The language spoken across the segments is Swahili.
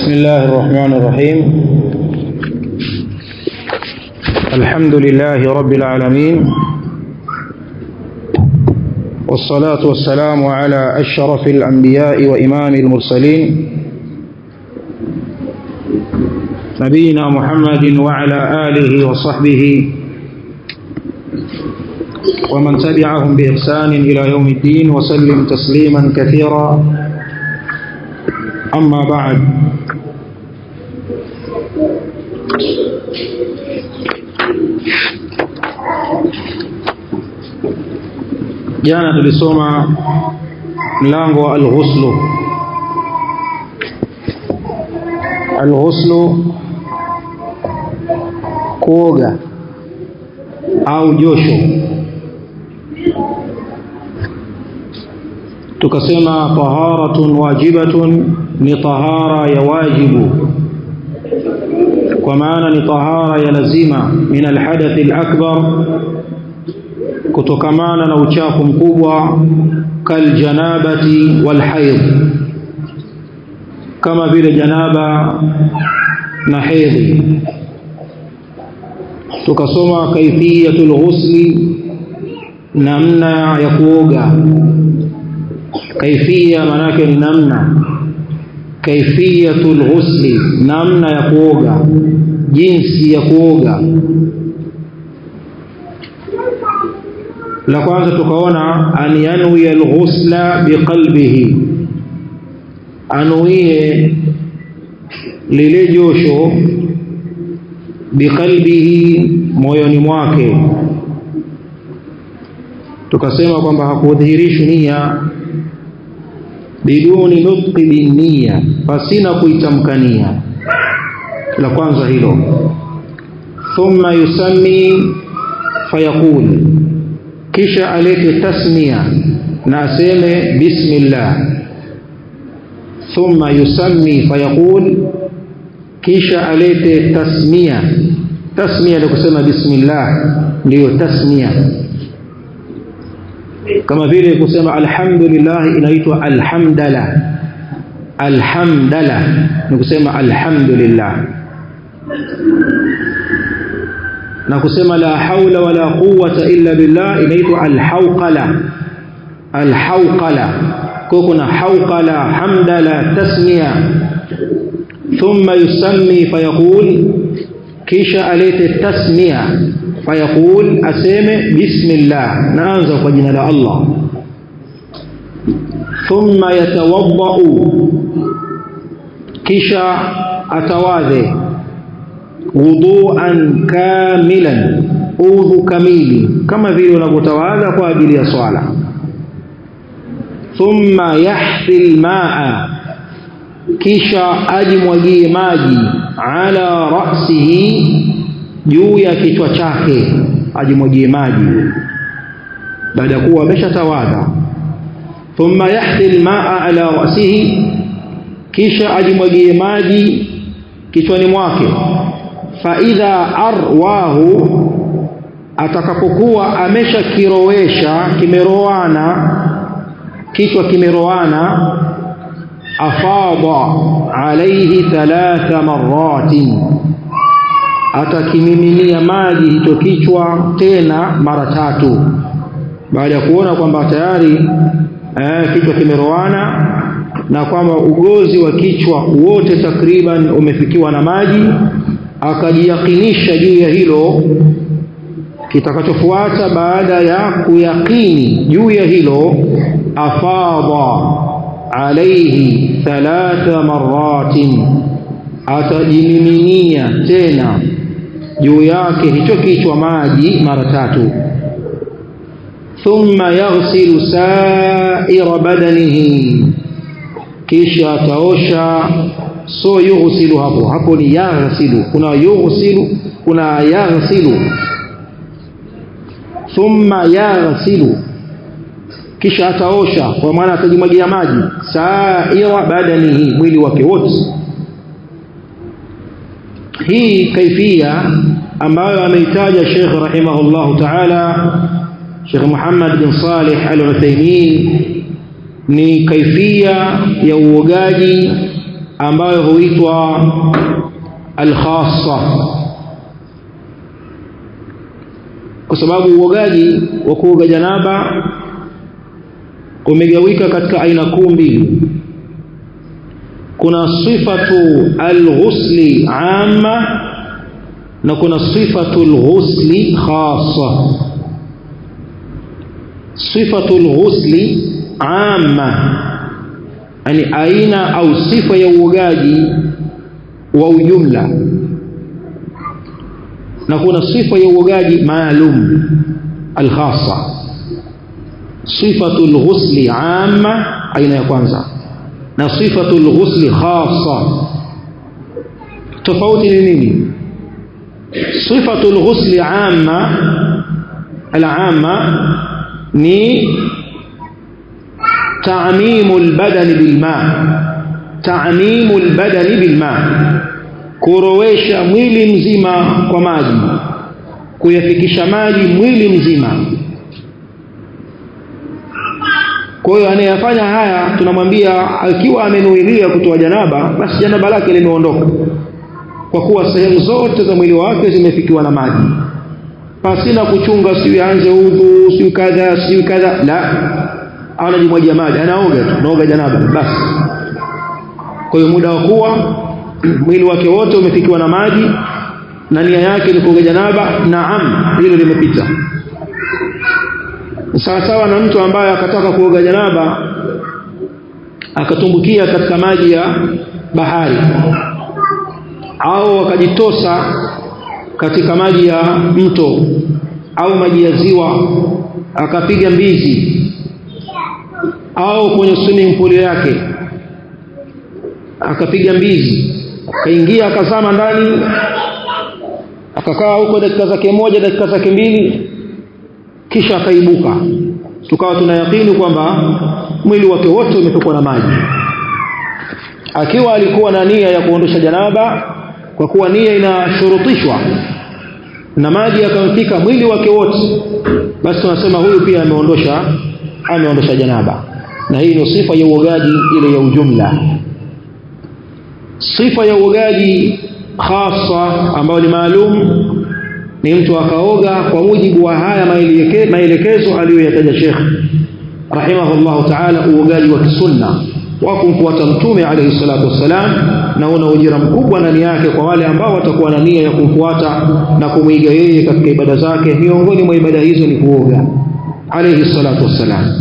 بسم الله الرحمن الرحيم الحمد لله رب العالمين والصلاة والسلام على أشرف الأنبياء وإمام المرسلين نبينا محمد وعلى آله وصحبه ومن تبعهم بإحسان إلى يوم الدين وسلم تسليما كثيرا أما بعد jana tulisoma mlango wa alghuslu alghuslu kuoga au josho tukasema taharatun wajibatun ni tahara ya wajibu kwa maana ni tahara ya lazima min alhadathi alakbar kutokamana na uchafu mkubwa kaljanabati walhaidh kama vile janaba na hedhi tukasoma kaifiyatul ghusli namna ya kuoga kaifia manake ni namna kaifiyatul ghusli namna ya kuoga jinsi ya kuoga la kwanza tukaona an yanwi alghusla biqalbihi anuie lile josho biqalbihi moyoni mwake tukasema kwamba hakudhihirishi nia biduni nutqi binnia pasina kuitamkania la kwanza hilo thumma yusammi fayaqul kisha alete tasmia na aseme bismillah thumma yusammi fayaqul kisha alete tasmia tasmia ni kusema bismillah ndiyo tasmia kama vile kusema alhamdulillah inaitwa alhamdala alhamdala ni kusema alhamdulillah na kusema la haula wala quwwata illa billah inaitwa alhawqala alhawqala kwa kuna hawqala hamdala tasmiya thumma yusammi fayaqul kisha alete tasmiya fayaqul aseme bismillah naanza kwa jina la Allah thumma yatawaddau kisha atawadhe wuduan kamilan udhu kamili kama vile unavyotawadha kwa ajili ya swala thumma yahfi almaa kisha ajimwagie maji ala ra'sihi juu ya kichwa chake ajimwagie maji baada ya kuwa ameshatawadha thumma yahfi almaa ala ra'sihi kisha ajimwagie maji kichwani mwake faidha arwahu atakapokuwa ameshakirowesha kimeroana kichwa kimeroana afadha alaihi thalatha maratin atakimiminia maji hicho kichwa tena mara tatu baada ya kuona kwamba tayari eh, kichwa kimeroana na kwamba ugozi wa kichwa wote takriban umefikiwa na maji akajiyakinisha juu ya hilo kitakachofuata baada ya kuyakini juu ya hilo afadha alaihi thalatha maratin atajimiminia tena juu yake hicho kichwa maji mara tatu thumma yaghsilu sa'ira badanihi kisha ataosha so yughsilu hapo hapo ni yaghsilu kuna yughsilu kuna yaghsilu thumma yaghsilu kisha ataosha kwa maana atajimwagia maji sa'ira badanihi mwili wake wote hii kaifia ambayo ameitaja Sheikh rahimahullahu ta'ala Sheikh Muhammad bin Salih Al-Uthaymeen ni kaifia ya uogaji ambayo huitwa alkhassa kwa sababu uogaji wa kuoga janaba umegawika katika aina kuu mbili kuna sifatu alghusli amma na kuna sifatu alghusli khassa sifatu alghusli amma yani aina au sifa ya uogaji wa ujumla na kuna sifa ya uogaji maalum alkhassa sifatu alghusli amma aina ya kwanza na sifatu alghusli khassa tofauti ni nini sifatu alghusli amma al'amma ni تعميم البدن بالماء تعميم البدن بالماء kurowesha mwili mzima kwa maji kuyafikisha maji mwili mzima kwa hiyo anayefanya haya tunamwambia akiwa amenuilia kutoa janaba basi janaba lake limeondoka kwa kuwa sehemu zote za mwili wake zimefikiwa na maji pasina kuchunga siyo aanze udhu siyo kadha siyo kadha la anajimwagia maji anaoga tu anaoga janaba basi kwa hiyo muda wa kuwa mwili wake wote umefikiwa na maji na nia yake ni kuoga janaba naam hilo limepita sawa sawa na mtu ambaye akataka kuoga janaba akatumbukia katika maji ya bahari au akajitosa katika maji ya mto au maji ya ziwa akapiga mbizi au kwenye swimming pool yake akapiga mbizi akaingia akazama ndani akakaa huko dakika zake moja dakika zake mbili kisha akaibuka tukawa tunayakini kwamba mwili wake wote umetokwa na maji akiwa alikuwa na nia ya kuondosha janaba kwa kuwa nia inashurutishwa na maji yakamfika mwili wake wote basi tunasema huyu pia ameondosha ameondosha janaba na hii ndio sifa ya uogaji ile ya ujumla sifa ya uogaji khasa ambayo ni maalum ni mtu akaoga kwa mujibu wa haya maelekezo aliyoyataja Sheikh rahimahullah ta'ala uogaji wa kisunna wa kumfuata mtume alayhi salatu wassalam na una ujira mkubwa ndani yake kwa wale ambao watakuwa na nia ya kumfuata na kumwiga yeye katika ibada zake miongoni mwa ibada hizo ni kuoga alayhi salatu wassalam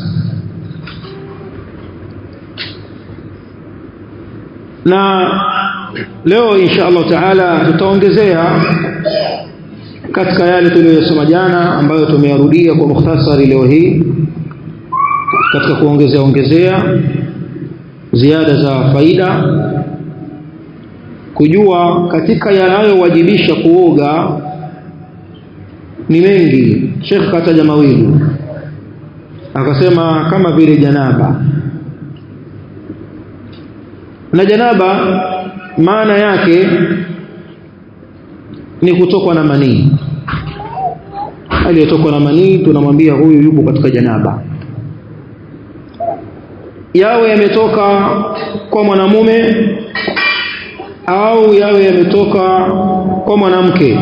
na leo insha Allah taala tutaongezea katika yale tuliyosoma jana ambayo tumeyarudia kwa mukhtasari leo hii katika kuongezea ongezea ziada za faida kujua katika yanayowajibisha kuoga ni mengi Sheikh kataja mawili akasema kama vile janaba na janaba maana yake ni kutokwa na manii aliyetokwa na manii tunamwambia huyu yupo katika janaba yawe yametoka kwa mwanamume au yawe yametoka kwa mwanamke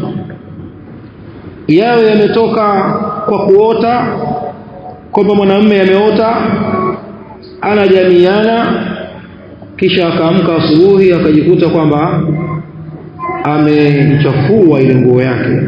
yawe yametoka kwa kuota kwamba mwanamume ameota anajamiana kisha akaamka asubuhi akajikuta kwamba amechafua ile nguo yake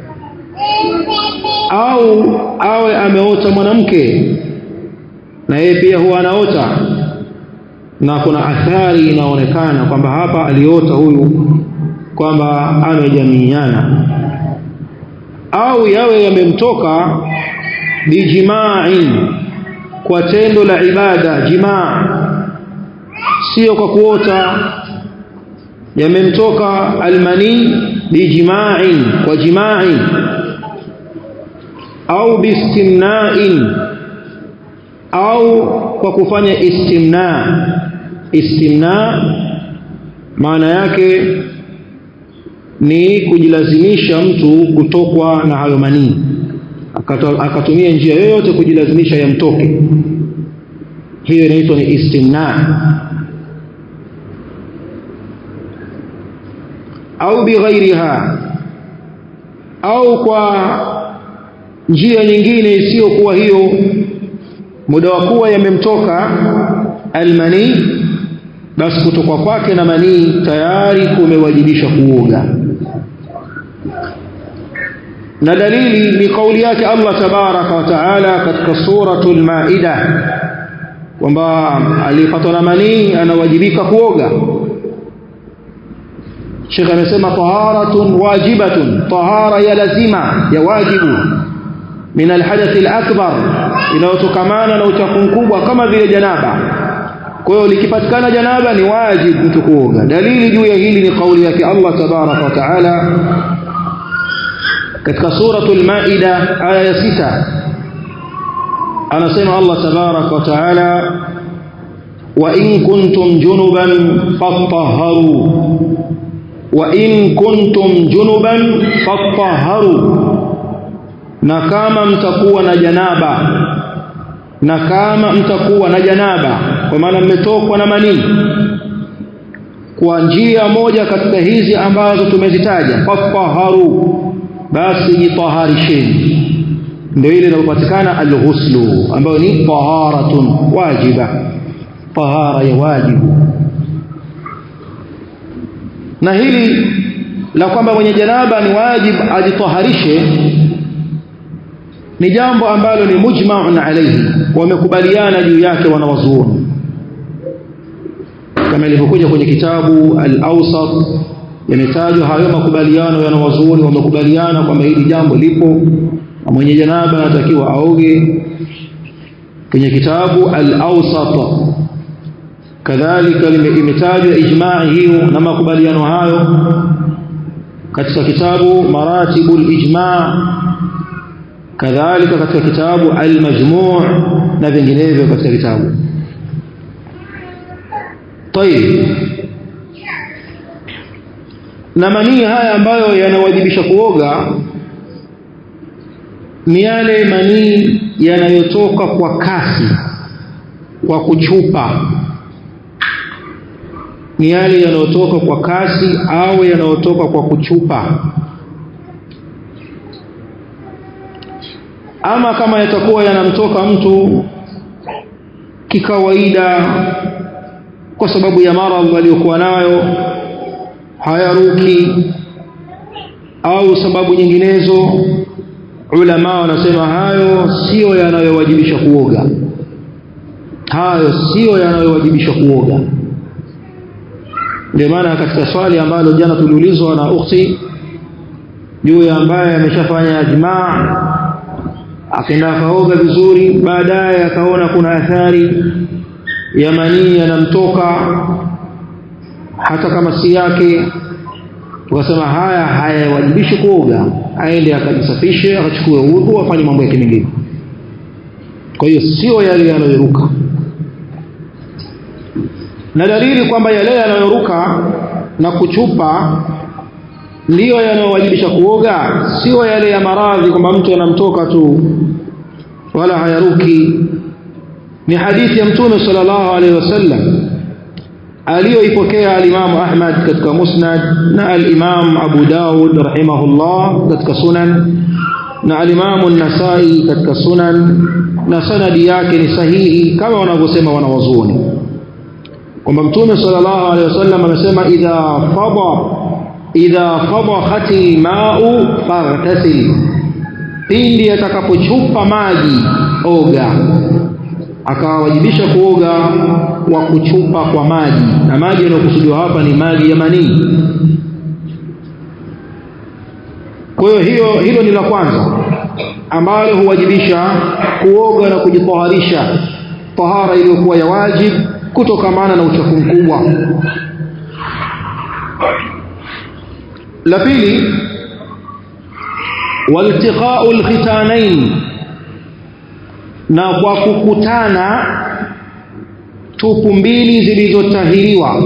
au awe ameota mwanamke na yeye pia huwa anaota na kuna athari inaonekana kwamba hapa aliota huyu kwamba amejamiiana au yawe yamemtoka bijima'in kwa tendo la ibada jimaa sio kwa kuota yamemtoka almani bijima'in kwa jima'in au bistimna'in au kwa kufanya istimna istimna maana yake ni kujilazimisha mtu kutokwa na hayo manii akatumia njia yoyote kujilazimisha yamtoke hiyo inaitwa ni istimna au bighairiha au kwa njia nyingine isiyokuwa hiyo muda wa kuwa yamemtoka almani basi kutoka kwake na manii tayari kumewajibisha kuoga na dalili ni kauli yake Allah tabaraka wa taala katika suratul maida kwamba alipatwa na manii anawajibika kuoga Sheikh amesema taharatun wajibatun tahara ya lazima ya wajibu min alhadath alakbar inayotokamana na uchafu mkubwa kama vile janaba kwa hiyo likipatikana janaba ni wajibu mtu kuoga dalili juu ya hili ni kauli yake Allah tabaraka wa taala katika suratul maida aya ya sita anasema Allah tabaraka wa taala wa in kuntum junuban fatahharu wa in kuntum junuban fatahharu na kama mtakuwa na janaba na kama mtakuwa na janaba kwa maana mmetokwa na manii kwa njia moja katika hizi ambazo tumezitaja fatahharu basi jitaharisheni ndio ile inayopatikana alghuslu ambayo ni taharatun wajiba tahara ya wajibu na hili la kwamba mwenye janaba ni wajib ajitaharishe ni jambo ambalo ni mujma'un alayhi wamekubaliana juu yake wanawazuoni kama ilivyokuja kwenye kitabu al-awsat yametajwa hayo makubaliano yanawazuoni wamekubaliana kwamba hili jambo lipo na mwenye janaba anatakiwa aoge kwenye kitabu al-awsat kadhalika imetajwa ijmaa hiyo na makubaliano hayo katika kitabu maratibul ijma kadhalika katika kitabu al-majmu' na vinginevyo katika kitabu طيب na manii haya ambayo yanawajibisha kuoga ni yale manii yanayotoka kwa kasi kwa kuchupa ni yale yanayotoka kwa kasi au yanayotoka kwa kuchupa ama kama yatakuwa yanamtoka mtu kikawaida kwa sababu ya maradhi aliyokuwa nayo hayaruki au sababu nyinginezo ulama wanasema hayo sio yanayowajibisha kuoga hayo sio yanayowajibisha kuoga ndio maana katika swali ambalo jana tuliulizwa na ukhti juu ya ambaye ameshafanya ijmaa akaenda akaoga vizuri baadaye akaona kuna athari ya manii yanamtoka hata kama si yake tukasema haya hayawajibishi kuoga aende akajisafishe akachukue udhu afanye mambo yake mengine kwa hiyo sio yale yanayoruka na dalili kwamba yale yanayoruka na kuchupa ndiyo yanayowajibisha kuoga sio yale ya maradhi kwamba mtu anamtoka tu wala hayaruki ni hadithi ya mtume sallallahu alaihi wasallam aliyoipokea alimamu Ahmad katika Musnad na al-Imam Abu Dawud rahimahullah katika Sunan na alimamu Nasai katika Sunan na sanadi yake ni sahihi kama wanavyosema wanawazuoni kwamba mtume sallallahu alaihi wasallam amesema idha fada idha fadakhati ma'u faghtasil pindi atakapochupa maji oga akawajibisha kuoga kwa kuchupa kwa maji na maji yanayokusudiwa hapa ni maji ya manii kwa hiyo hiyo hilo ni la kwanza ambalo huwajibisha kuoga na kujitaharisha tahara iliyokuwa ya wajib kutokamana na uchafu mkubwa la pili waltiqa'u alkhitanain na kwa kukutana tupu mbili zilizotahiriwa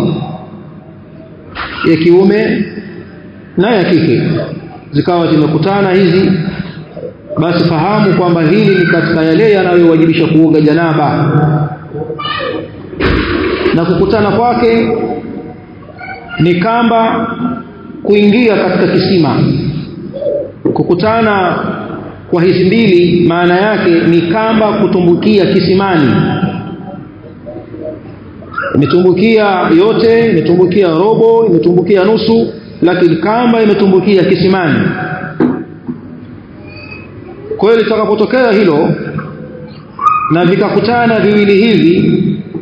ya kiume na ya kike zikawa zimekutana hizi basi fahamu kwamba hili ni katika yale yanayowajibisha kuoga janaba na kukutana kwake ni kamba kuingia katika kisima kukutana kwa hizi mbili maana yake ni kamba kutumbukia kisimani imetumbukia yote imetumbukia robo imetumbukia nusu lakini kamba imetumbukia kisimani kwa hiyo litakapotokea hilo na vikakutana viwili hivi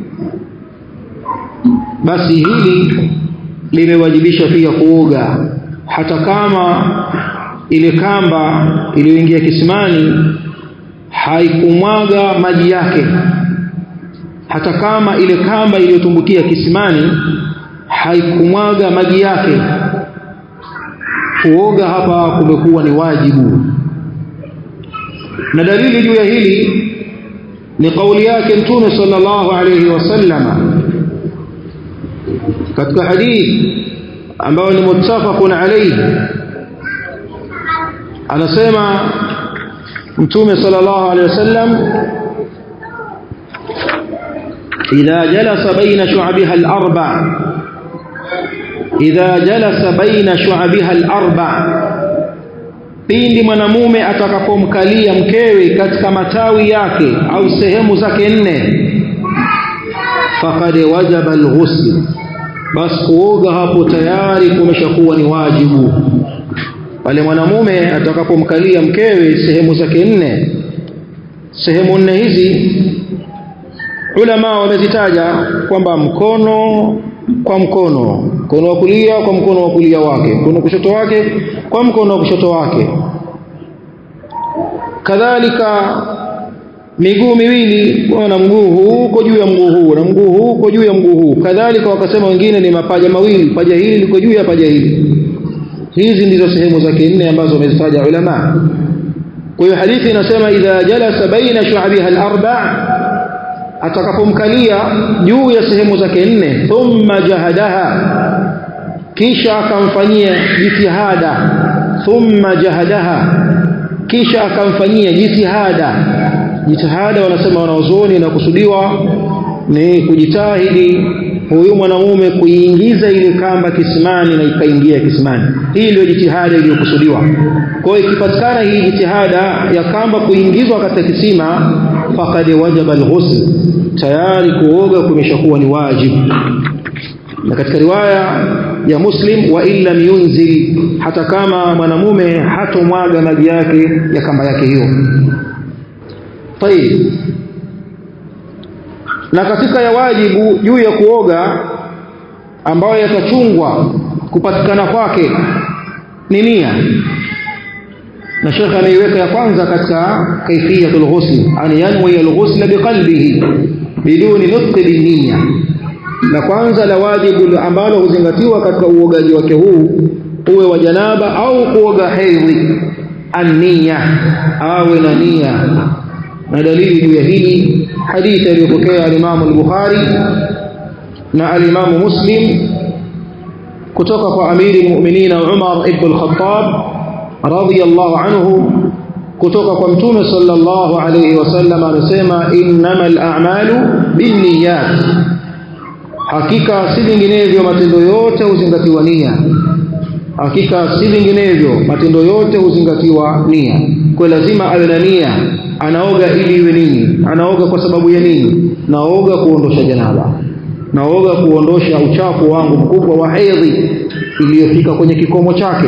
basi hili limewajibisha pia kuoga hata kama ile kamba iliyoingia kisimani haikumwaga maji yake hata kama ile kamba iliyotumbukia kisimani haikumwaga maji yake kuoga hapa kumekuwa ni wajibu na dalili juu ya hili ni kauli yake mtume sallallahu alayhi wasallama katika hadithi ambayo ni muttafaqun alayhi anasema mtume sallallahu alayhi wasallam idha jalasa baina shu'abiha al-arba idha jalasa baina shu'abiha al-arba pindi mwanamume atakapomkalia mkewe katika matawi yake au sehemu zake nne faqad wajaba al-ghusl bas kuoga hapo tayari kumeshakuwa ni wajibu pale mwanamume atakapomkalia mkewe sehemu zake nne sehemu nne hizi ulama wamezitaja kwamba mkono kwa mkono mkono wa kulia kwa mkono wa kulia wake mkono wa kushoto wake kwa mkono wa kushoto wake kadhalika miguu miwili na mguu huu uko juu ya mguu huu na mguu huu uko juu ya mguu huu kadhalika wakasema wengine ni mapaja mawili paja hili liko juu ya paja hili hizi ndizo sehemu zake nne ambazo wamezitaja ulama kwa hiyo hadithi inasema idha jalasa baina shu'abiha al-arba' atakapomkalia juu ya sehemu zake nne thumma jahadaha kisha akamfanyia jitihada thumma jahadaha kisha akamfanyia jitihada jitihada wanasema wanaozoni na kusudiwa ni kujitahidi huyu mwanamume kuiingiza ile kamba kisimani na ikaingia kisimani hii ndio jitihada iliyokusudiwa kwa hiyo ikipatikana hii jitihada ya kamba kuingizwa katika kisima faqad wajaba alghusl tayari kuoga kumeshakuwa ni wajibu na katika riwaya ya Muslim wa illa yunzil hata kama mwanamume hatomwaga maji yake ya kamba yake hiyo tayib na katika ya wajibu juu ya kuoga ambayo yatachungwa kupatikana kwake ni nia na shekhe ameiweka ya kwanza katika kaifiyatul ghusl an yanwi al-ghusl biqalbihi biduni nutq binniya la kwanza la wajibu ambalo huzingatiwa katika uogaji wake huu uwe wa janaba au kuoga hedhi an-niyya awe na nia na dalili juu ya hili hadithi aliyopokea al-Imam al-Bukhari na al-Imam Muslim kutoka kwa amiri mu'minin Umar ibn al-Khattab radiyallahu anhu kutoka kwa mtume sallallahu alayhi wasallam anasema innamal a'malu binniyat hakika si vinginevyo matendo yote huzingatiwa nia hakika si vinginevyo matendo yote huzingatiwa nia kwa lazima awe na nia anaoga ili iwe nini anaoga kwa sababu ya nini naoga kuondosha janaba naoga kuondosha uchafu wangu mkubwa wa hedhi iliyofika kwenye kikomo chake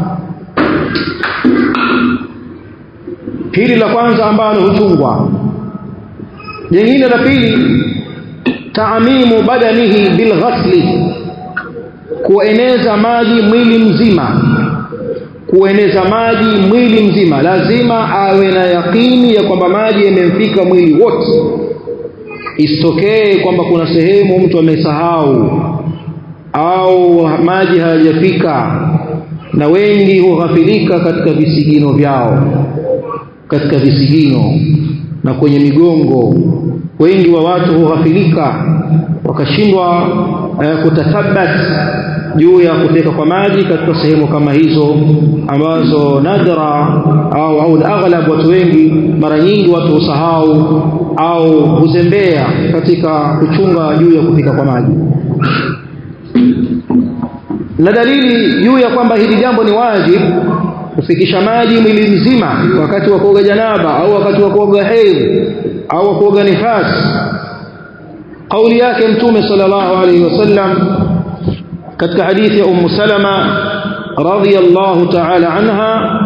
hili la kwanza ambalo huchungwa jingine la pili taamimu badanihi bilghasli kueneza maji mwili mzima kueneza maji mwili mzima lazima awe na yakini ya kwamba maji yamemfika mwili wote isitokee kwamba kuna sehemu mtu amesahau au maji hayajafika na wengi hughafilika katika visigino vyao katika visigino na kwenye migongo wengi wa watu hughafilika wakashindwa eh, kutathabat juu ya kufika kwa maji katika sehemu kama hizo ambazo nadra au au aghlab watu wengi mara nyingi watu husahau au huzembea katika kuchunga juu ya kufika kwa maji na dalili juu ya kwamba hili jambo ni wajib kufikisha maji mwili mzima wakati wa kuoga janaba au wakati wa kuoga hedhi au kuoga nifas kauli yake mtume sallallahu alayhi wasallam katika hadithi ya ummu salama radhiyallahu ta'ala anha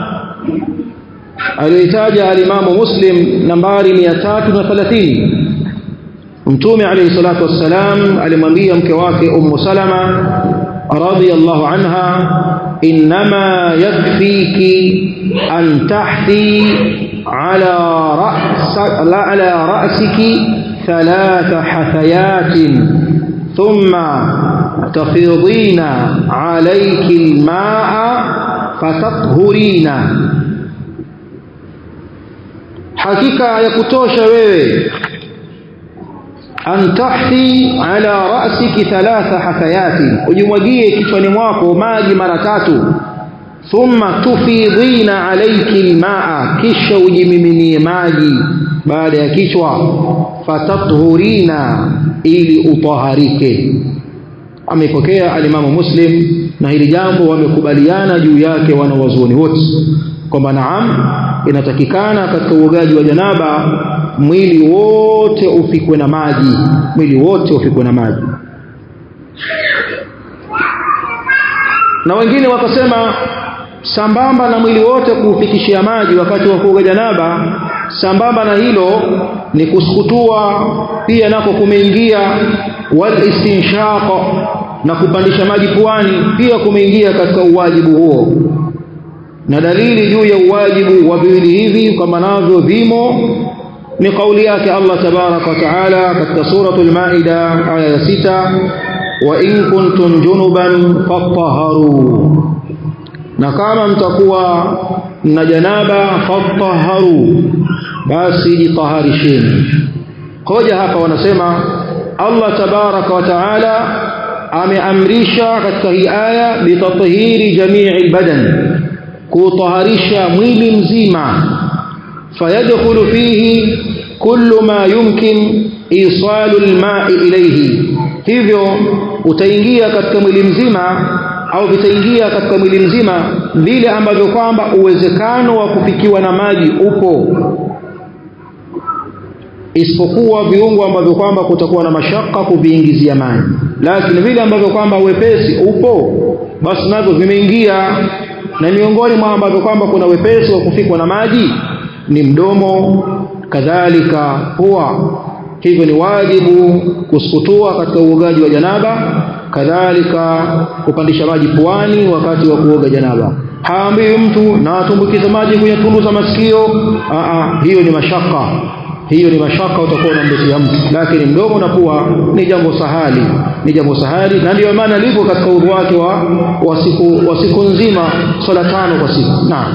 alitaja alimamu muslim nambari 330 mtume alayhi salatu wassalam alimwambia mke wake ummu salama radhiyallahu anha inma yakfiki an tahthi ala ra's ala ra'siki ثلاث حثيات ثم تفيضين عليك الماء فتطهرين hakika ya kutosha wewe antahthi ala ra'siki thalatha hathayati ujimwagie kichwani mwako maji mara tatu thumma tufidhina alayki almaa kisha ujimiminie maji baada ya kichwa fatathurina ili utaharike amepokea alimamu muslim na hili jambo wamekubaliana juu yake wanawazuoni wote kwamba naam inatakikana katika uogaji wa janaba mwili wote ufikwe na maji mwili wote ufikwe na maji na wengine wakasema sambamba na mwili wote kuufikishia maji wakati wa kuoga janaba sambamba na hilo ni kusukutua pia nako kumeingia wal istinshaq na kupandisha maji puani pia kumeingia katika uwajibu huo na dalili juu ya uwajibu wa viwili hivi kama navyo vimo ni kauli yake Allah tabaraka wa taala katika suratul maida aya ya sita wa in kuntum junuban fatahharu na kama mtakuwa na janaba fatahharu basi jitaharisheni hoja hapa wanasema Allah tabaraka wa taala ameamrisha katika hii aya bitathhiri jamii albadan kutaharisha mwili mzima fayadkhulu fihi kullu ma yumkin isalu alma'i ilayhi hivyo utaingia katika mwili mzima au vitaingia katika mwili mzima vile ambavyo kwamba uwezekano wa kufikiwa na maji upo isipokuwa viungo ambavyo kwamba kutakuwa na mashaka kuviingizia maji lakini vile ambavyo kwamba wepesi upo basi navyo vimeingia na miongoni mwa ambavyo kwamba kuna wepesi wa kufikwa na maji ni mdomo kadhalika pua hivyo ni wajibu kusukutua katika uogaji wa janaba kadhalika kupandisha maji puani wakati wa kuoga janaba haambiwi mtu na atumbukiza maji kwenye tundu za masikio Aa, hiyo ni mashaka hiyo ni mashaka utakuwa unamletea mtu lakini mdomo na pua ni jambo sahali ni jambo sahali na ndio maana lipo katika udhu wake wa, wa siku wa siku nzima swala tano kwa siku naam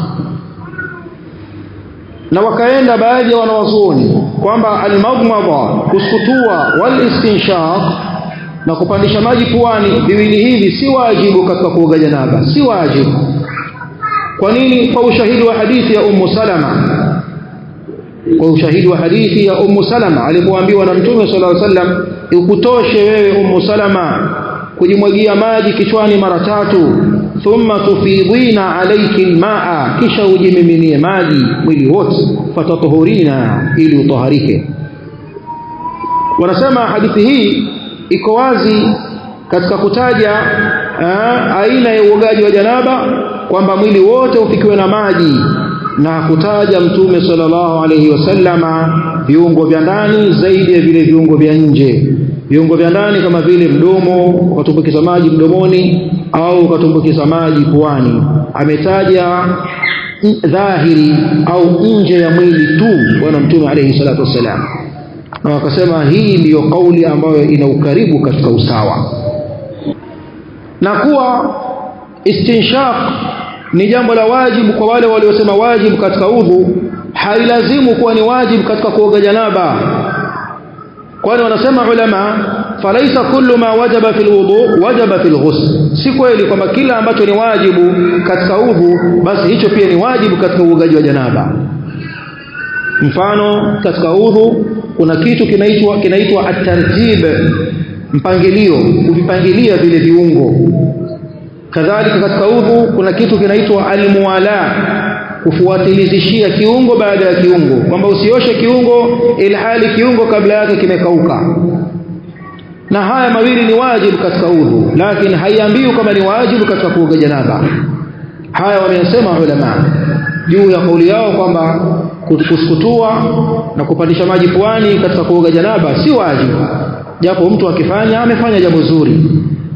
na wakaenda baadhi ya wanawazuoni kwamba almadmadha kusukutua wal istinshaq na kupandisha maji puani viwili hivi si wajibu katika kuoga janaba si wajibu kwa nini kwa ushahidi wa hadithi ya ummu salama kwa ushahidi wa hadithi ya ummu salama alipoambiwa na mtume sallallahu alaihi wasallam ukutoshe wewe ummu salama kujimwagia maji kichwani mara tatu thumma tufidhina alayki almaa kisha ujimiminie maji mwili wote fatatuhurina ili utaharike wanasema hadithi hii iko wazi katika kutaja aa, aina ya uogaji wa janaba kwamba mwili wote ufikiwe na maji na kutaja mtume sallallahu alayhi wasallama viungo vya ndani zaidi ya vile viungo vya nje viungo vya ndani kama vile mdomo ukatumbukiza maji mdomoni au ukatumbukiza maji puani ametaja dhahiri au nje ya mwili tu bwana mtume alayhi salatu wassalam na wakasema hii ndiyo kauli ambayo ina ukaribu katika usawa na kuwa istinshaq ni jambo la wajibu kwa wale waliosema wajibu katika udhu hailazimu kuwa ni wajibu katika kuoga janaba kwani wanasema ulama falaisa kullu ma wajaba fil wudu wajaba fil ghusl si kweli kwamba kila ambacho ni wajibu katika udhu basi hicho pia ni wajibu katika uogaji wa janaba mfano katika udhu kuna kitu kinaitwa kinaitwa at-tartib mpangilio kuvipangilia vile viungo kadhalika katika udhu kuna kitu kinaitwa almuwala kufuatilizishia kiungo baada ya kiungo kwamba usioshe kiungo ilhali kiungo kabla yake kimekauka na haya mawili ni wajibu katika udhu lakini haiambiwi kama ni wajibu katika kuoga janaba haya wameyasema ulama juu ya kauli yao kwamba kusukutua na kupandisha maji puani katika kuoga janaba si wajibu japo mtu akifanya amefanya jambo zuri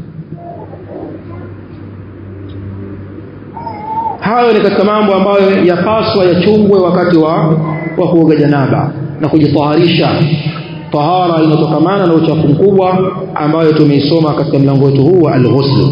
hayo ni katika mambo ambayo yapaswa yachungwe wakati wa, wa kuoga janaba na kujitaharisha tahara inatokamana na uchafu mkubwa ambayo tumeisoma katika mlango wetu huu wa al-ghusl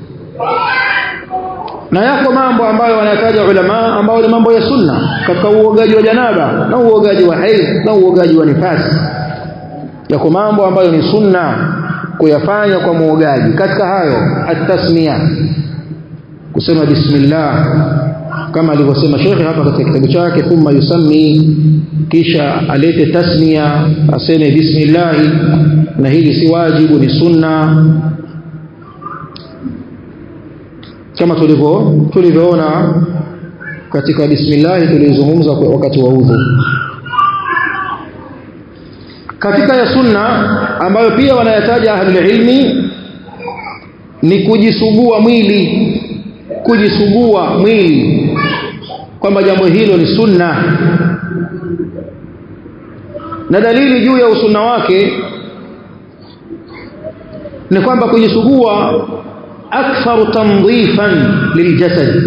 na yako mambo ambayo wanataja ulama ambayo ni mambo ya sunna katika uogaji wa janaba na uogaji wa haid na uogaji wa nifasi yako mambo ambayo ni sunna kuyafanya kwa muogaji katika hayo at-tasmiya kusema bismillah kama alivyosema shekhe hapa katika kitabu chake thumma yusammi kisha alete tasmiya aseme bismillah na hili si wajibu ni sunna kama tulivyo tulivyoona katika bismillah tulizungumza wakati wa udhu katika ya sunna ambayo pia wanayataja ahlul ilmi ni kujisugua mwili kujisugua mwili kwamba jambo hilo ni sunna na dalili juu ya usunna wake ni kwamba kujisugua aktharu tandhifan liljasad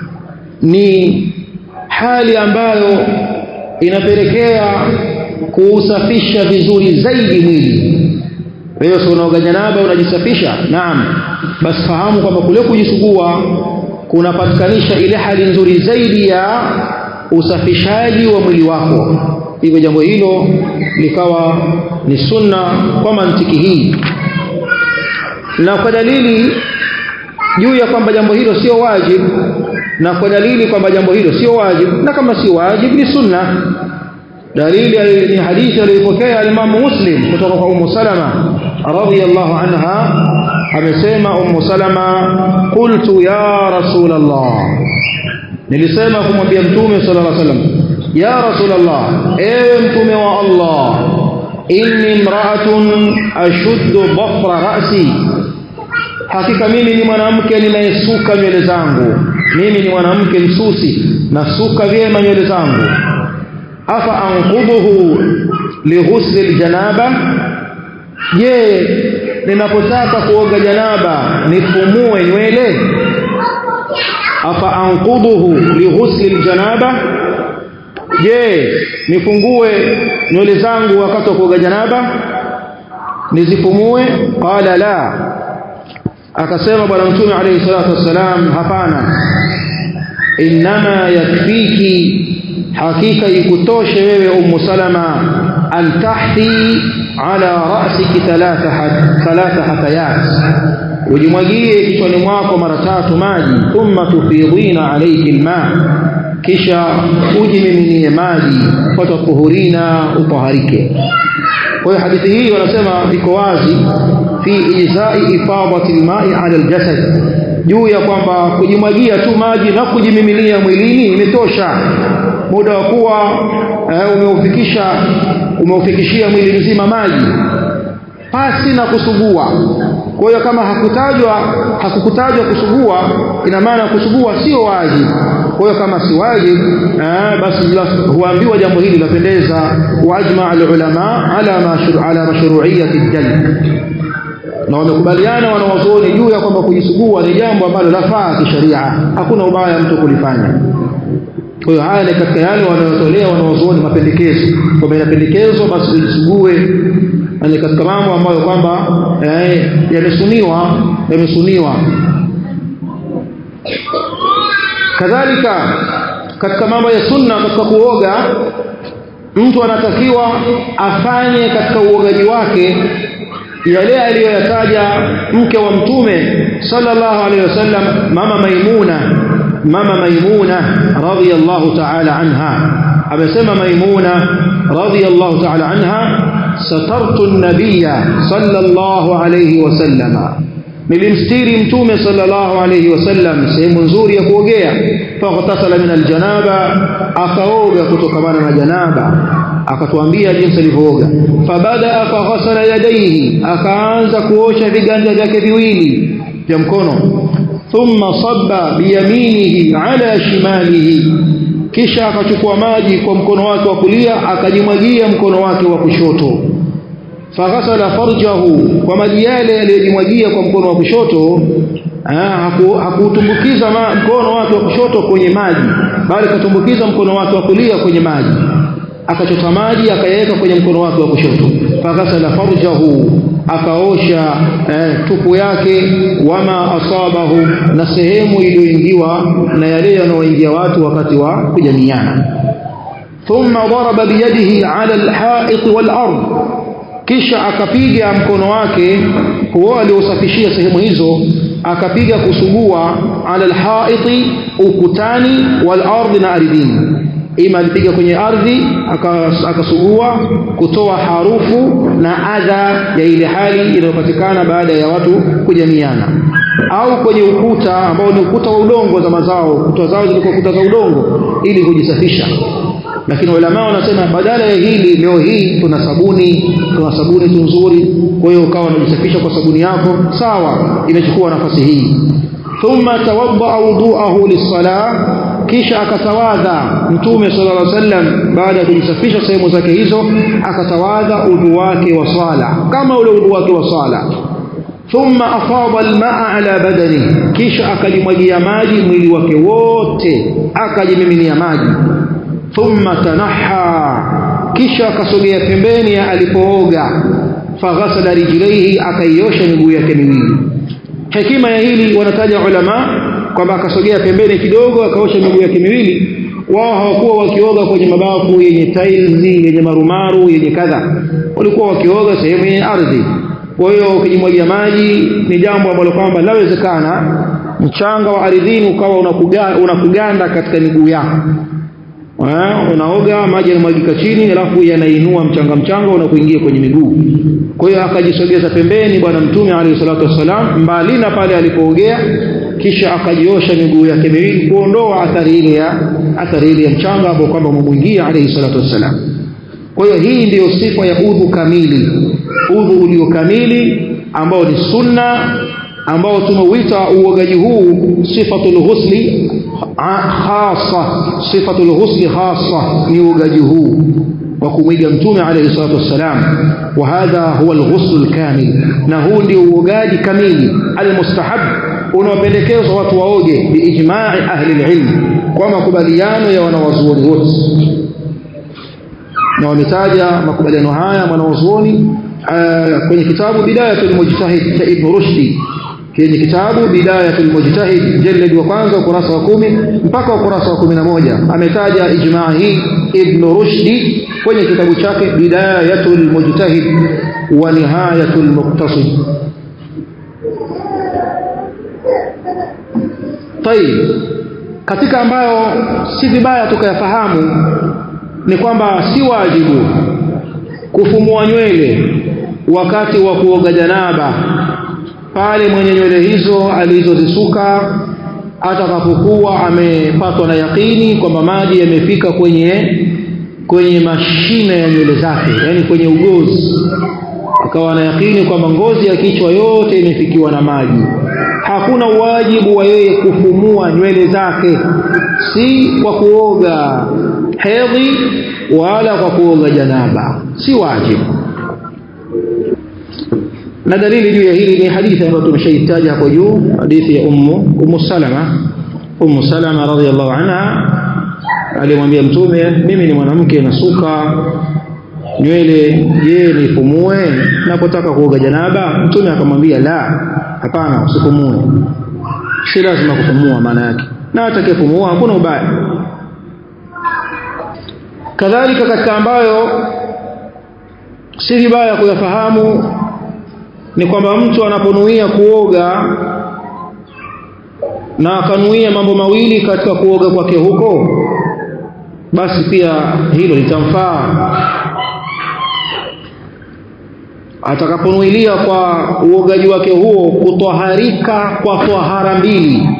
ni hali ambayo inapelekea kuusafisha vizuri zaidi mwili wewe si unaoga janaba unajisafisha naam basi fahamu kwamba kule kujisugua kunapatikanisha ile hali nzuri zaidi ya usafishaji wa mwili wako hivyo jambo hilo likawa ni sunna kwa mantiki hii na kwa dalili juu ya kwamba jambo hilo sio wajib na kwa dalili kwamba jambo hilo sio wajib na kama si wajib ni sunna dalili ni hadithi aliyopokea alimamu muslim kutoka kwa umu salama radhiyallahu anha amesema umu salama qultu ya rasul allah nilisema kumwambia mtume sallallahu alaihi wasallam ya rasul allah ewe mtume wa allah inni imra'atun ashuddu dhafra ra'si hakika mimi ni mwanamke ninayesuka nywele zangu mimi ni mwanamke msusi nasuka vyema nywele zangu afa anquduhu lighusli aljanaba je ninapotaka kuoga janaba nifumue nywele afa anquduhu lighusli aljanaba je nifungue nywele zangu wakati wa kuoga janaba nizifumue qala la akasema bwana mtume alayhi salatu wassalam hapana inma yakfiki hakika ikutoshe wewe ummu salama an tahti ala ra'siki thalatha thalatha hatayat ujimwagie kichwani mwako mara tatu maji thumma tufidhina alayki alma kisha ujimiminie maji fatatuhurina utaharike kwa hiyo hadithi hii wanasema iko wazi fi ijzai ifadati alma'i ala aljasad juu ya kwamba kujimwagia tu maji na kujimiminia mwilini imetosha muda wa kuwa uh, umeufikisha umeufikishia mwili mzima maji pasi na kusugua kwa hiyo kama hakutajwa hakukutajwa kusugua ina maana kusugua sio wajibu kwa hiyo kama si wajibu eh, basi huambiwa jambo hili lapendeza waajma alulama ala mashru, ala mashru'iyyati jalb na wamekubaliana wanawazuoni juu ya kwamba kujisugua ni jambo ambalo lafaa kisheria hakuna ubaya mtu kulifanya kwa hiyo haya ni katika yale wanayotolea wanawazuoni mapendekezo kwamba inapendekezwa basi ujisugue ni katika mambo ambayo kwamba eh, yamesuniwa yamesuniwa kadhalika katika mambo ya sunna katika kuoga mtu anatakiwa afanye katika uogaji wake yale aliyoyataja mke wa mtume sallallahu alaihi wasallam mama maimuna mama maimuna radhiyallahu ta'ala anha amesema maimuna radhiyallahu ta'ala anha satartu an-nabiyya sallallahu alayhi wasallam nilimstiri mtume sallallahu alayhi wasallam sehemu nzuri ya kuogea faghtasala min aljanaba akaoga kutokamana na janaba akatuambia jinsi alivyooga fabada faghasala yadayhi akaanza kuosha viganja vyake viwili vya mkono thumma sabba biyaminihi ala shimalihi kisha akachukua maji kwa mkono wake wa kulia akajimwagia mkono wake wa kushoto faghasala farjahu kwa maji yale yaliyojimwagia kwa mkono wa kushoto hakuutumbukiza haku mkono wake wa kushoto kwenye maji bali katumbukiza mkono wake wa kulia kwenye maji akachota maji akayaweka kwenye mkono wake wa kushoto faghasala farjahu akaosha eh, tupu yake wama asabahu na sehemu iliyoingiwa na yale yanayoingia watu wakati wa kujamiana thumma daraba biyadihi ala alha'it walard kisha akapiga mkono wake huo aliosafishia sehemu hizo akapiga kusugua ala alhaiti ukutani wal ardi na ardhini ima alipiga kwenye ardhi akasugua kutoa harufu na adha ya ile hali inayopatikana baada ya watu kujamiana au kwenye ukuta ambao ni ukuta wa udongo za mazao kuta zao zilikuwa kuta za udongo ili kujisafisha lakini ulama wanasema badala ya hili leo hii tuna sabuni tuna sabuni tu nzuri kwa hiyo ukawa unajisafisha kwa sabuni yako sawa imechukua nafasi hii thumma tawadda wudu'ahu lis-salah kisha akatawadha mtume sallallahu alaihi wasallam baada ya kujisafisha sehemu zake hizo akatawadha udhu wake wa swala kama ule udhu wake wa swala thumma afada almaa ala badani kisha akalimwagia maji mwili wake wote akajimiminia maji thumma tanaha kisha akasogea pembeni ya alipooga faghasala rijlaihi akaiosha miguu yake miwili hekima ya hili wanataja ulama kwamba akasogea pembeni kidogo akaosha miguu yake miwili wao hawakuwa wakioga kwenye mabafu yenye tiles yenye marumaru yenye kadha walikuwa wakioga sehemu yenye ardhi kwa hiyo ukijimwagia maji ni jambo ambalo kwamba lawezekana mchanga wa ardhini ukawa unakuganda, unakuganda katika miguu yako unaoga maji yanamwagika chini alafu yanainua mchanga mchanga unakuingia kwenye miguu kwa hiyo akajisogeza pembeni bwana mtume alayhi salatu wassalam mbali na pale alipoogea kisha akajiosha miguu yake miwili kuondoa athari ile ya athari ile ya mchanga ambao kwamba umemwingia alayhi salatu wassalam kwa hiyo hii ndiyo sifa ya udhu kamili udhu ulio kamili ambao ni sunna ambao tumeuita uogaji huu sifatul ghusli khassa sifatul ghusli khassa ni uogaji huu wa kumwiga mtume alayhi salatu wassalam wa hadha huwa alghusl alkamil na huu ndio uogaji kamili almustahab unaopendekezwa watu waoge biijma'i ahli alilm kwa makubaliano ya wanawazuoni wote na wametaja makubaliano haya mwanawazuoni kwenye kitabu bidayatul mujtahid cha ibn rushdi kwenye kitabu bidayatul mujtahid jalad wa kwanza ukurasa wa kumi mpaka ukurasa wa kumi na moja ametaja ijmaa hii ibn rushdi kwenye kitabu chake bidayatul mujtahid wa nihayatul muqtasid طيب katika ambayo si vibaya tukayafahamu ni kwamba si wajibu kufumua nywele wakati wa kuoga janaba pale mwenye nywele hizo alizozisuka atakapokuwa amepatwa na yakini kwamba maji yamefika kwenye kwenye mashine ya nywele zake yani kwenye ugozi akawa na yakini kwamba ngozi ya kichwa yote imefikiwa na maji hakuna wajibu wa yeye kufumua nywele zake si kwa kuoga hedhi wala kwa kuoga janaba si wajibu na dalili juu ya hili ni hadithi ambayo tumeshaitaja hapo juu hadithi ya ummu ummu salama ummu salama radhiallahu anha alimwambia mtume mimi ni mwanamke nasuka nywele je nifumue napotaka kuoga janaba mtume akamwambia la hapana usifumue si lazima kufumua maana yake na atakayefumua hakuna ubaya kadhalika katika ambayo si vibaya kuyafahamu ni kwamba mtu anaponuia kuoga na akanuia mambo mawili katika kuoga kwake huko basi pia hilo litamfaa atakaponuilia kwa uogaji wake huo kutwaharika kwa twahara mbili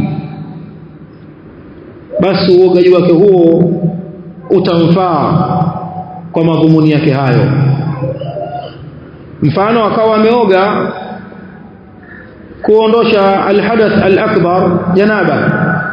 basi uogaji wake huo utamfaa kwa madhumuni yake hayo mfano akawa ameoga kuondosha alhadath alakbar janaba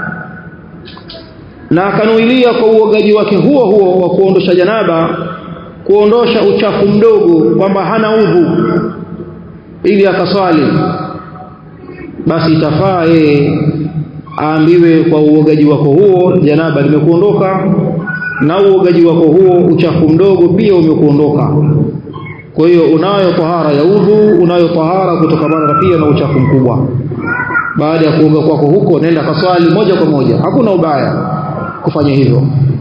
na akanuilia kwa uogaji wake huo huo wa kuondosha janaba kuondosha uchafu mdogo kwamba hana udhu ili akaswali basi itafaa yeye aambiwe kwa uogaji wako huo janaba limekuondoka na uogaji wako huo uchafu mdogo pia umekuondoka kwa hiyo unayo tahara ya udhu unayo tahara kutokamana na pia na uchafu mkubwa baada ya kuoga kwako huko nenda kaswali moja kwa moja hakuna ubaya kufanya hivyo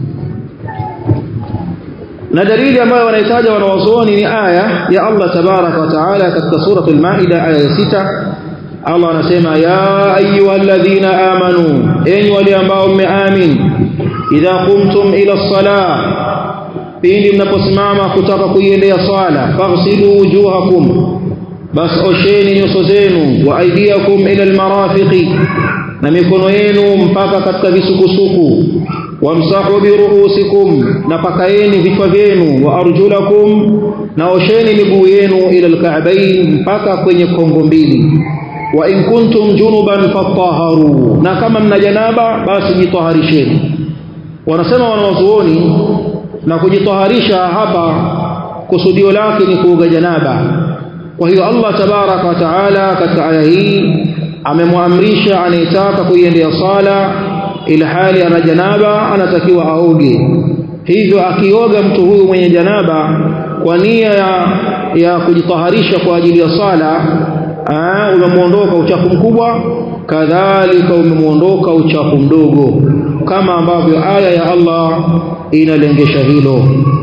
na dalili ambayo wanahitaja wanawazuoni ni aya ya Allah tabaraka wa taala katika suratul maida aya ya sita Allah anasema ya ayyuhalladhina amanu enyi wale ambao mmeamin idha qumtum ila salah pindi mnaposimama kutaka kuiendea swala faghsilu wujuhakum bas osheni nyuso zenu wa aidiakum ila almarafiqi na mikono yenu mpaka katika visukusuku wamsahu biruusikum na pakaeni vichwa vyenu wa arjulakum na osheni miguu yenu ila alka'bayn mpaka kwenye kongo mbili wa in kuntum junuban fatahharu na kama mna janaba basi jitaharisheni wanasema wanawazuoni na kujitaharisha hapa kusudio lake ni kuoga janaba kwa hiyo Allah tabaraka wa taala katika aya hii amemwamrisha anayetaka kuiendea sala ila hali ana janaba anatakiwa aoge hivyo akioga mtu huyu mwenye janaba kwa nia ya, ya kujitaharisha kwa ajili ya sala umemuondoka uchafu mkubwa kadhalika umemuondoka uchafu mdogo kama ambavyo aya ya Allah inalengesha hilo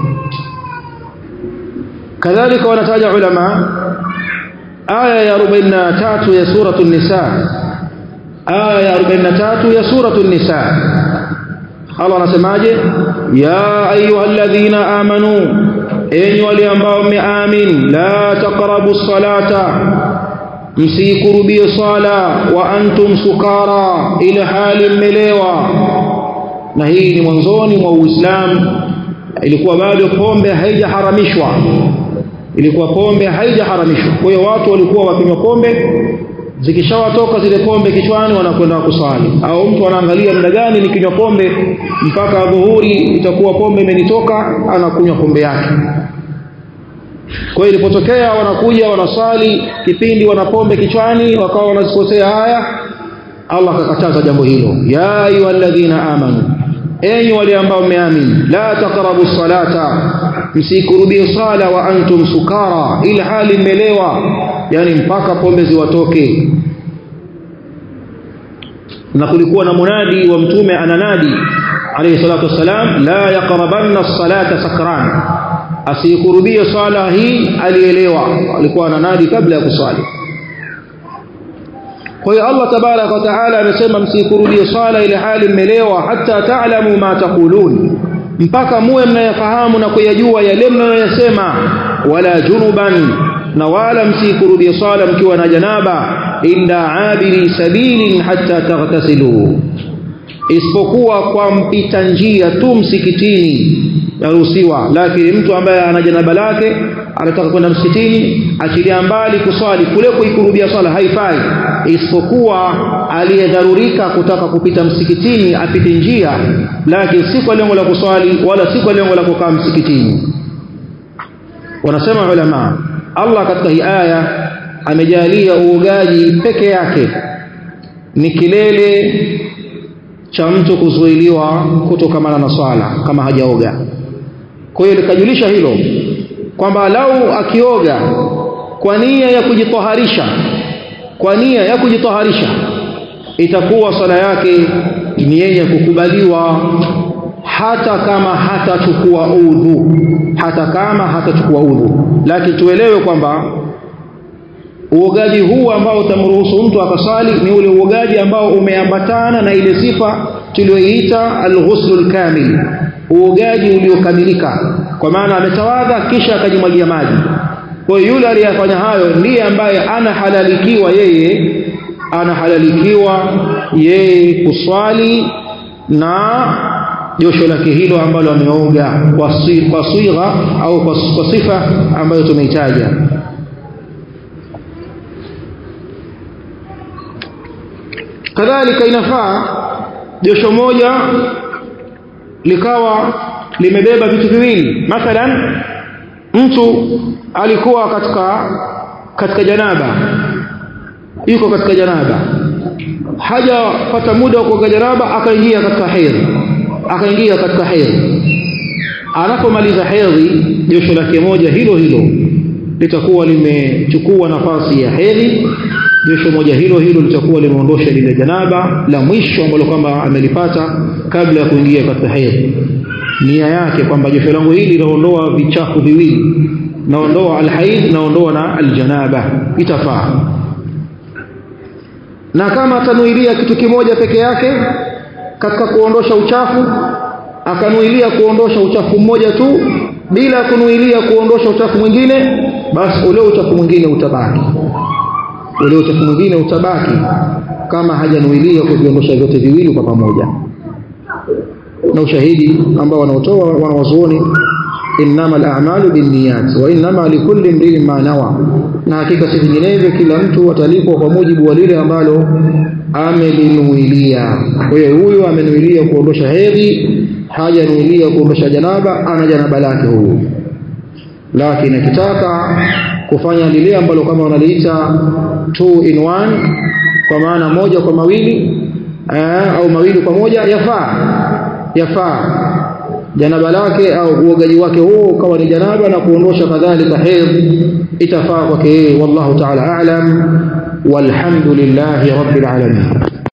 kadhalika wanataja ulama aya ya 43 ya suratul nisa aya ya 43 ya suratul nisa Allah anasemaje ya ayyuhalladhina amanu enyi wale ambao mmeamini la taqrabu salata msikurubie sala wa antum sukara ila hali mmelewa na hii ni mwanzoni mwa Uislamu ilikuwa bado pombe haijaharamishwa ilikuwa pombe haijaharamishwa kwa hiyo watu walikuwa wakinywa pombe zikishawatoka zile pombe kichwani wanakwenda kusali au mtu anaangalia muda gani nikinywa pombe mpaka dhuhuri itakuwa pombe imenitoka anakunywa pombe yake kwa hiyo ilipotokea wanakuja wanasali kipindi wana pombe kichwani wakawa wanazikosea haya Allah akakataza jambo hilo ya ayyuhalladhina amanu enyi wale ambao mmeamini la taqrabu salata msikurubie sala wa antum sukara ila hali mmelewa yani mpaka pombe ziwatoke na kulikuwa na munadi wa mtume ananadi alayhi salatu wassalam la yaqrabanna as-salata sakran asikurubie sala hii alielewa alikuwa ananadi kabla ya kusali kwa hiyo Allah tabarak wa taala amesema msikurudie sala ile hali mmelewa hata taalamu ma taqulun mpaka muwe mnayafahamu na kuyajua yale mnayoyasema wala junuban na wala msikurudie sala mkiwa na janaba illa abiri sabilin hatta taghtasilu isipokuwa kwa mpita njia tu msikitini yaruhusiwa lakini mtu ambaye ana janaba lake anataka kwenda msikitini achilia mbali kuswali kule kuikurubia swala haifai isipokuwa aliyedharurika kutaka kupita msikitini apite njia lakini si kwa lengo la kuswali wala si kwa lengo la kukaa msikitini wanasema ulama Allah katika hii aya amejalia uogaji peke yake ni kilele cha mtu kuzuiliwa kutokamana na swala kama hajaoga kwa hiyo likajulisha hilo kwamba lau akioga kwa nia ya kujitoharisha kwa nia ya kujitoharisha itakuwa swala yake ni yenye kukubaliwa hata kama hatachukua udhu hata kama hatachukua udhu lakini tuelewe kwamba uogaji huu ambao utamruhusu mtu akasali ni ule uogaji ambao umeambatana na ile sifa tuliyoiita alghuslul kamil uogaji uliokamilika kwa maana ametawadha kisha akajimwagia maji kwa hiyo yule aliyefanya hayo ndiye ambaye anahalalikiwa yeye anahalalikiwa yeye kuswali na josho lake hilo ambalo ameoga kwa sigha au kwa sifa ambayo tumeitaja kadhalika inafaa josho moja likawa limebeba vitu viwili mathalan mtu alikuwa katika katika janaba yuko katika janaba hajapata muda wa kuoga janaba akaingia katika hedhi akaingia katika hedhi anapomaliza hedhi josho lake moja hilo hilo litakuwa limechukua nafasi ya hedhi josho moja hilo hilo litakuwa limeondosha lile janaba la mwisho ambalo kwamba amelipata kabla ya kuingia katika hedhi nia yake kwamba josho langu hili linaondoa vichafu viwili naondoa alhaid naondoa na aljanaba itafaa na kama atanuilia kitu kimoja peke yake katika kuondosha uchafu akanuilia kuondosha uchafu mmoja tu bila kunuilia kuondosha uchafu mwingine basi ule uchafu mwingine utabaki ule uchafu mwingine utabaki kama hajanuilia kuviondosha vyote viwili kwa pamoja na ushahidi ambao wanaotoa wanawazuoni innama al-a'malu binniyat wa innama likulli imrin ma nawa na hakika si vinginevyo kila mtu atalipwa kwa mujibu wa lile ambalo amelinuilia kwa hiyo huyu amenuilia kuondosha hedhi hajanuilia kuondosha janaba ana janaba lake huyu lakini akitaka kufanya lile ambalo kama wanaliita two in one kwa maana moja kwa mawili aa, au mawili kwa moja yafaa yafaa janaba lake au uogaji wake huo ukawa ni janaba na kuondosha kadhalika hedhi itafaa kwake yeye wallahu ta'ala a'lam walhamdulillahi rabbil alamin